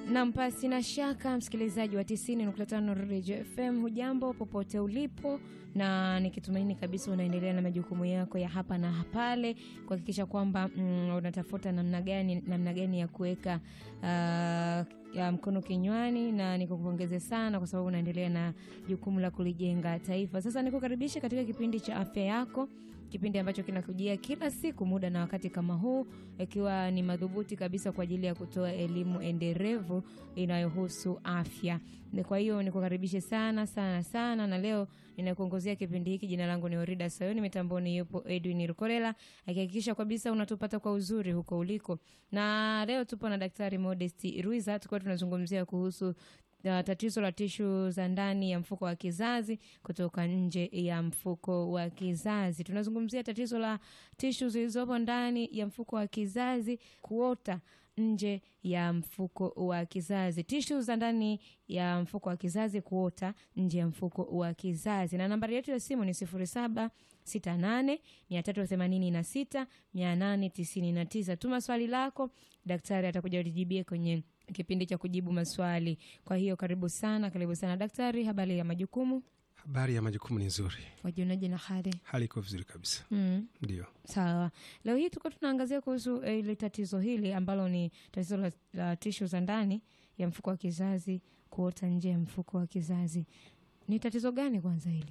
Nam, pasi na shaka, msikilizaji wa 90.5 Radio FM, hujambo popote ulipo, na nikitumaini kabisa unaendelea na majukumu yako ya hapa na pale kuhakikisha kwamba mm, unatafuta namna gani namna gani ya kuweka uh, ya mkono kinywani, na nikukupongeze sana kwa sababu unaendelea na jukumu la kulijenga taifa. Sasa nikukaribisha katika kipindi cha afya yako kipindi ambacho kinakujia kila siku muda na wakati kama huu, ikiwa ni madhubuti kabisa kwa ajili ya kutoa elimu endelevu inayohusu afya. Kwa hiyo nikukaribishe sana sana sana, na leo ninakuongozea kipindi hiki. Jina langu ni Orida Sayoni, mitamboni yupo Edwin Rukolela akihakikisha kabisa unatupata kwa uzuri huko uliko, na leo tupo na Daktari Modest Ruiza, tukiwa tunazungumzia kuhusu Uh, tatizo la tishu za ndani ya mfuko wa kizazi kutoka nje ya mfuko wa kizazi. Tunazungumzia tatizo la tishu zilizopo ndani ya mfuko wa kizazi kuota nje ya mfuko wa kizazi, tishu za ndani ya mfuko wa kizazi kuota nje ya mfuko wa kizazi. Na nambari yetu ya simu ni 0768 386 899. Tuma swali lako, daktari atakuja lijibie kwenye kipindi cha kujibu maswali. Kwa hiyo karibu sana, karibu sana daktari. Habari ya majukumu? Habari ya majukumu ni nzuri. Wajionaje na hali? Hali iko vizuri kabisa. Mm. Ndio. Sawa, leo hii tuko tunaangazia kuhusu eh, ile tatizo hili ambalo ni tatizo la, la tishu za ndani ya mfuko wa kizazi kuota nje ya mfuko wa kizazi. Ni tatizo gani kwanza hili?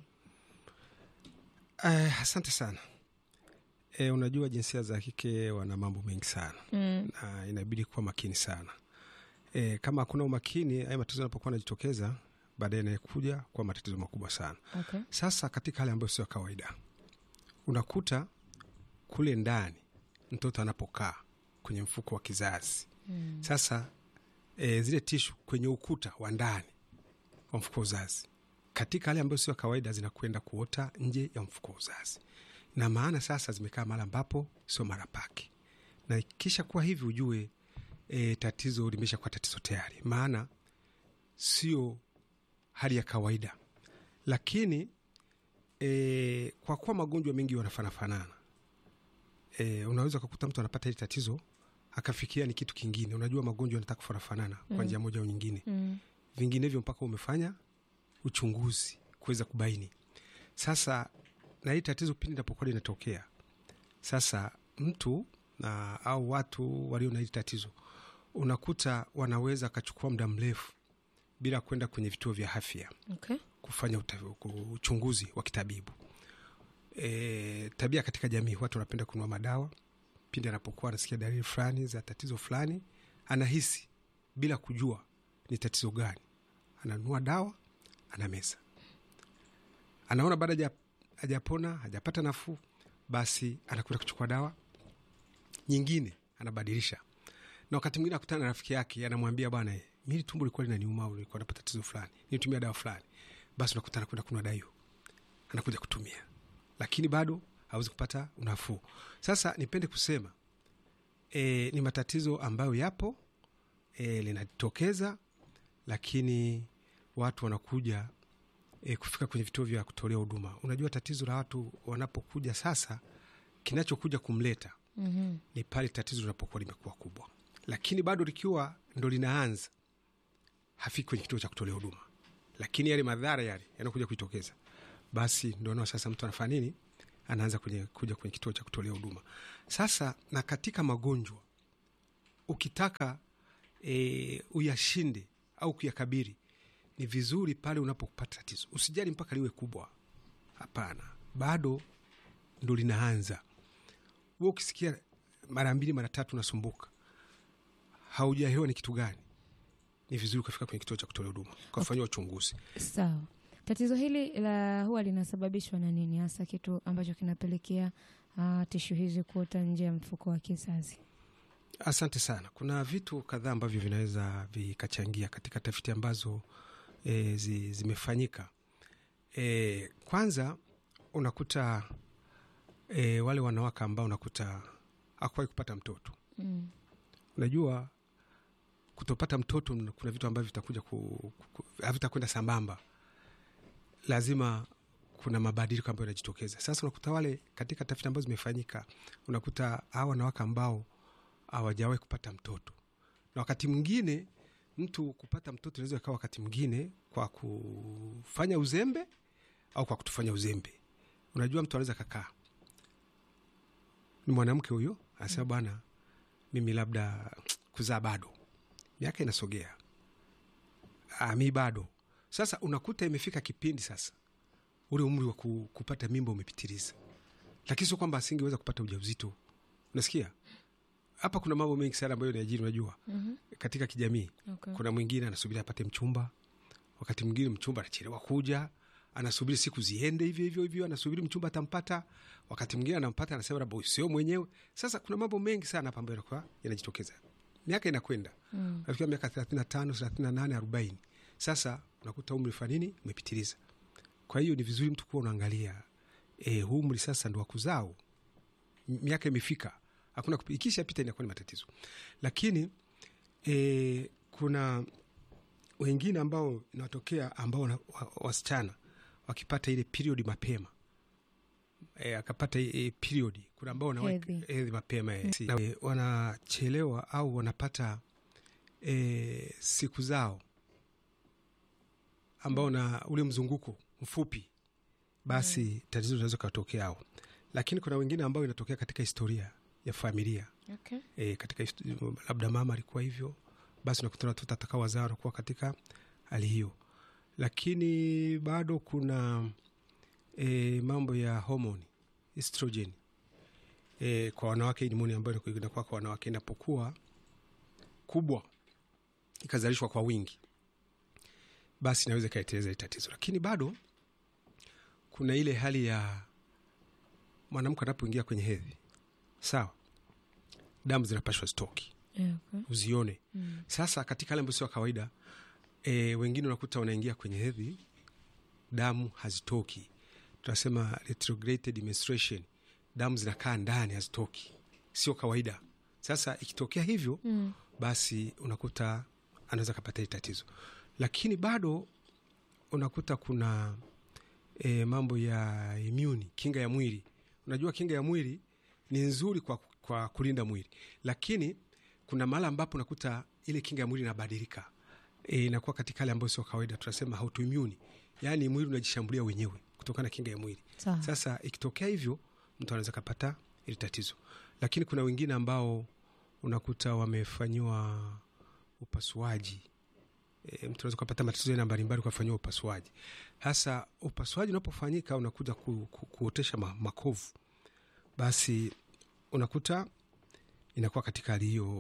Eh, asante sana. E, unajua jinsia za kike wana mambo mengi sana Mm. na inabidi kuwa makini sana. E, kama hakuna umakini, haya matatizo yanapokuwa yanajitokeza baadaye yanakuja kwa matatizo makubwa sana. Okay. Sasa katika hali ambayo sio ya kawaida, unakuta kule ndani mtoto anapokaa kwenye mfuko wa kizazi Mm. sasa e, zile tishu kwenye ukuta wa ndani wa mfuko wa uzazi katika hali ambayo sio ya kawaida zinakwenda kuota nje ya mfuko wa uzazi, na maana sasa zimekaa mahali ambapo sio mara pake, na kisha kuwa hivi ujue e, tatizo limesha kuwa tatizo tayari, maana sio hali ya kawaida. Lakini e, kwa kuwa magonjwa mengi wanafanafanana e, unaweza ukakuta mtu anapata hili tatizo akafikiria ni kitu kingine. Unajua magonjwa yanataka kufanana kwa njia moja au nyingine, Mm. vinginevyo mpaka umefanya uchunguzi kuweza kubaini. Sasa na hii tatizo pindi linapokuwa linatokea, sasa mtu na au watu walio na hili tatizo unakuta wanaweza akachukua muda mrefu bila kwenda kwenye vituo vya afya Okay. kufanya uta- ku- uchunguzi wa kitabibu. E, tabia katika jamii, watu wanapenda kununua madawa pindi anapokuwa anasikia dalili fulani za tatizo fulani, anahisi bila kujua ni tatizo gani, ananunua dawa, anameza, anaona baada haja- hajapona, hajapata nafuu, basi anakwenda kuchukua dawa nyingine, anabadilisha na wakati mwingine akutana na rafiki yake anamwambia, bwana, eh, mimi tumbo lilikuwa linaniuma au nilikuwa napata tatizo fulani, nitumia dawa fulani. Basi unakuta anakwenda kununua dawa hiyo, anakuja kutumia, lakini bado hawezi kupata unafuu. Sasa nipende kusema e, ni matatizo ambayo yapo e, linatokeza, lakini watu wanakuja e, kufika kwenye vituo vya kutolea huduma. Unajua tatizo la watu wanapokuja sasa, kinachokuja kumleta Mhm. ni pale tatizo linapokuwa limekuwa kubwa, lakini bado likiwa ndo linaanza, hafiki kwenye kituo cha kutolea huduma, lakini yale madhara yale yanakuja kujitokeza, basi ndo nao sasa mtu anafanya nini? Anaanza kwenye, kuja kwenye kituo cha kutolea huduma. Sasa na katika magonjwa ukitaka e, uyashinde au kuyakabiri, ni vizuri pale unapopata tatizo usijali mpaka liwe kubwa. Hapana, bado ndo linaanza we ukisikia mara mbili mara tatu unasumbuka, haujaelewa ni kitu gani, ni vizuri ukafika kwenye kituo cha kutolea huduma ukafanyiwa uchunguzi. Sawa. Tatizo hili la huwa linasababishwa na nini hasa, kitu ambacho kinapelekea uh, tishu hizi kuota nje ya mfuko wa kizazi? Asante sana. Kuna vitu kadhaa ambavyo vinaweza vikachangia katika tafiti ambazo e, zi, zimefanyika. E, kwanza unakuta e, wale wanawake ambao unakuta hakuwahi kupata mtoto Mm. unajua kutopata mtoto kuna vitu ambavyo vitakuja ku, ku, havitakwenda sambamba, lazima kuna mabadiliko ambayo yanajitokeza. Sasa unakuta wale katika tafiti ambazo zimefanyika, unakuta hawa wanawake ambao hawajawahi kupata mtoto, na wakati mwingine mtu kupata mtoto inaweza ikawa wakati mwingine kwa kufanya uzembe au kwa kutufanya uzembe unajua mtu anaweza kakaa ni mwanamke huyo anasema bwana mimi labda kuzaa bado miaka inasogea ah, mi bado sasa unakuta imefika kipindi sasa ule umri wa ku, kupata mimba umepitiliza lakini sio kwamba asingeweza kupata ujauzito unasikia hapa kuna mambo mengi sana ambayo niajiri unajua Mhm. katika kijamii Okay. kuna mwingine anasubiri apate mchumba wakati mwingine mchumba anachelewa kuja anasubiri siku ziende hivyo hivyo hivyo anasubiri mchumba atampata wakati mwingine anampata anasema labda huyu sio mwenyewe sasa kuna mambo mengi sana hapa ambayo yanakuwa yanajitokeza miaka inakwenda Mm. nafikia miaka thelathini na tano thelathini na nane arobaini sasa unakuta umri fanini umepitiliza kwa hiyo ni vizuri mtu kuwa unaangalia e, huu umri sasa ndo wakuzao miaka imefika hakuna kupi- ikishapita inakuwa ni matatizo lakini e, kuna wengine ambao inatokea ambao wana- wa- wasichana wakipata ile period mapema e, akapata e, period kuna ambao wanaweka Hedhi. hedhi mapema e, si, e, wanachelewa au wanapata e, siku zao ambao na ule mzunguko mfupi basi tatizo linaweza katokea ao lakini kuna wengine ambao inatokea katika historia ya familia Okay. e, katika hist- labda mama alikuwa hivyo basi unakuta watoto atakao wazaa wanakuwa katika hali hiyo lakini bado kuna e, mambo ya homoni estrogen e, kwa wanawake ni homoni ambayo inakuwa- inakuwa kwa wanawake inapokuwa kubwa ikazalishwa kwa wingi basi inaweza ikaeteleza hili tatizo lakini bado kuna ile hali ya mwanamke anapoingia kwenye hedhi sawa damu zinapashwa stoki Yeah, okay. uzione Mm. sasa katika hali ambayo sio ya kawaida e, wengine unakuta wanaingia kwenye hedhi damu hazitoki tunasema retrograde menstruation damu zinakaa ndani hazitoki sio kawaida sasa ikitokea hivyo Mm. basi unakuta anaweza kapata hili tatizo lakini bado unakuta kuna e, mambo ya immune kinga ya mwili unajua kinga ya mwili ni nzuri kwa, kwa kulinda mwili lakini kuna mahala ambapo unakuta ile kinga ya mwili inabadilika e, inakuwa katika hali ambayo sio kawaida tunasema autoimmune yaani mwili unajishambulia wenyewe kutokana na kinga ya mwili Sawa. sasa ikitokea hivyo mtu anaweza kapata ili tatizo lakini kuna wengine ambao unakuta wamefanyiwa upasuaji e, mtu anaweza kupata matatizo aina mbalimbali kwa kufanyiwa upasuaji hasa upasuaji unapofanyika unakuja ku, ku, kuotesha ma, makovu basi unakuta inakuwa katika hali hiyo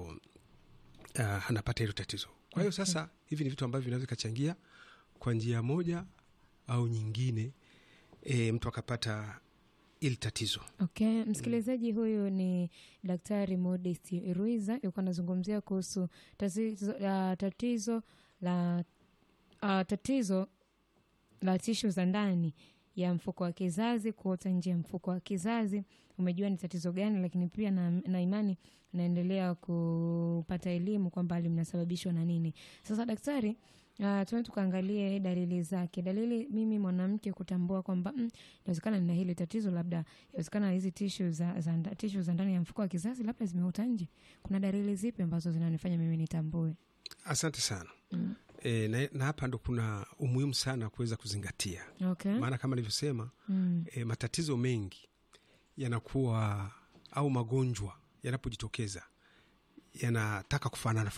uh, anapata hilo tatizo kwa hiyo Okay. sasa hivi ni vitu ambavyo vinaweza vikachangia kwa njia moja au nyingine e, mtu akapata ili tatizo Okay, msikilizaji huyu ni Daktari Modest Ruiza yuko anazungumzia kuhusu tatizo, uh, tatizo la uh, tatizo la tishu za ndani ya mfuko wa kizazi kuota nje ya mfuko wa kizazi. Umejua ni tatizo gani, lakini pia na, na imani naendelea kupata elimu kwamba linasababishwa na nini. Sasa daktari, uh, tuende tukaangalie dalili zake. Dalili mimi mwanamke kutambua kwamba mm, inawezekana nina hili tatizo, labda inawezekana hizi tishu za, za, nda- tishu za ndani ya mfuko wa kizazi labda zimeota nje. Kuna dalili zipi ambazo zinanifanya mimi nitambue? asante sana Mm. e, na, na hapa ndo kuna umuhimu sana kuweza kuzingatia Okay. maana kama nilivyosema Mm. e, matatizo mengi yanakuwa au magonjwa yanapojitokeza yanataka kufanana